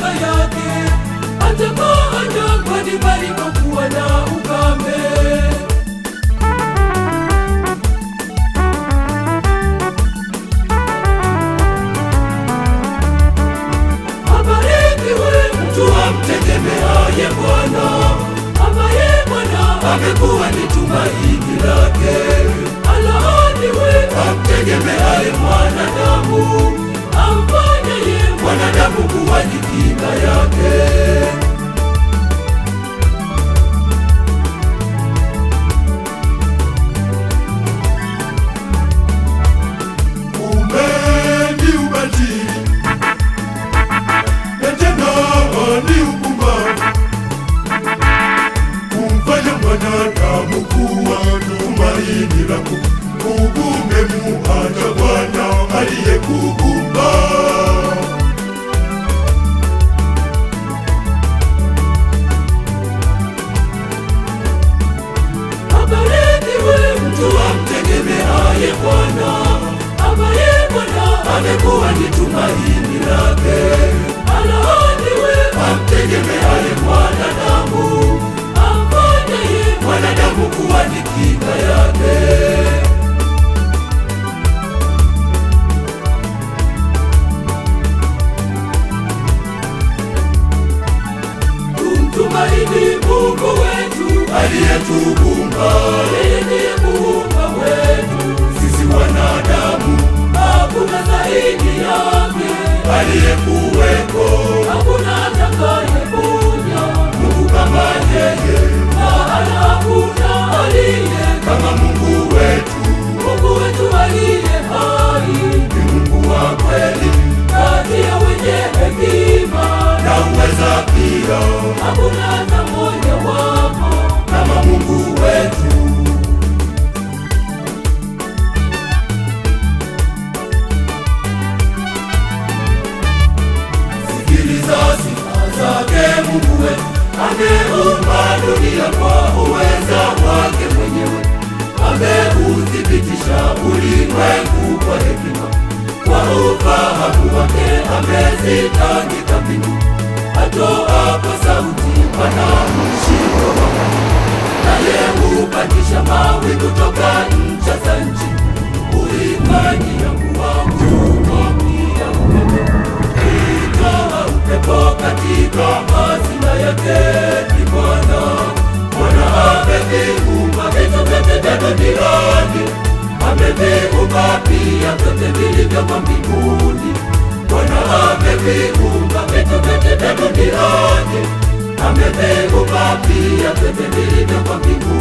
kinga yake, atakaa jangwani palipokuwa na ukame. Abarikiwe mtu amtegemeaye Bwana, ambaye Bwana amekuwa ni tumaini lake. Alaaniwe amtegemeaye mwanadamu, amfanyaye mwanadamu kuwa ni kinga yake. Kumbe ni ubatili na tena ni upumbavu kumfanya mwanadamu kuwa tumaini lako. Umemuacha Bwana aliyekuumba. Abarikiwe mtu amtegemeaye Bwana, ambaye Bwana amekuwa ni tumaini lake. Alaaniwe amtegemeaye mwanadamu, amfanyaye mwanadamu kuwa ni kinga yake. Tumtumaini Mungu wetu aliyetuumba, yeye ndiye muumba wetu sisi wanadamu, hakuna zaidi yake aliyekuweko, hakuna atakayekuja Mungu kama yeye, wala hakuna aliye kama Mungu wetu. Mungu wetu aliye hai ni Mungu wa kweli, kati ya wenye hekima na uweza pia, hakuna hata mmoja wapo kama Mungu wetu. Sikiliza sifa zake Mungu wetu, ameumba dunia kwa uweza wake mwenyewe, ameuthibitisha ulimwengu kwa hekima, kwa ufahamu wake amezitandika mbingu, atoapo sauti pana mshindo wakati, naye hupandisha mawi kutoka ncha za nchi, huifanyia mvua kumwagia upepo kutoa upepo katika hazina yake ni Bwana. Bwana ameviumba vitu vyote vya duniani, ameviumba pia vyote vilivyomo mbinguni. Bwana ameviumba vitu vyote vya duniani, ameviumba pia vyote vilivyomo mbinguni.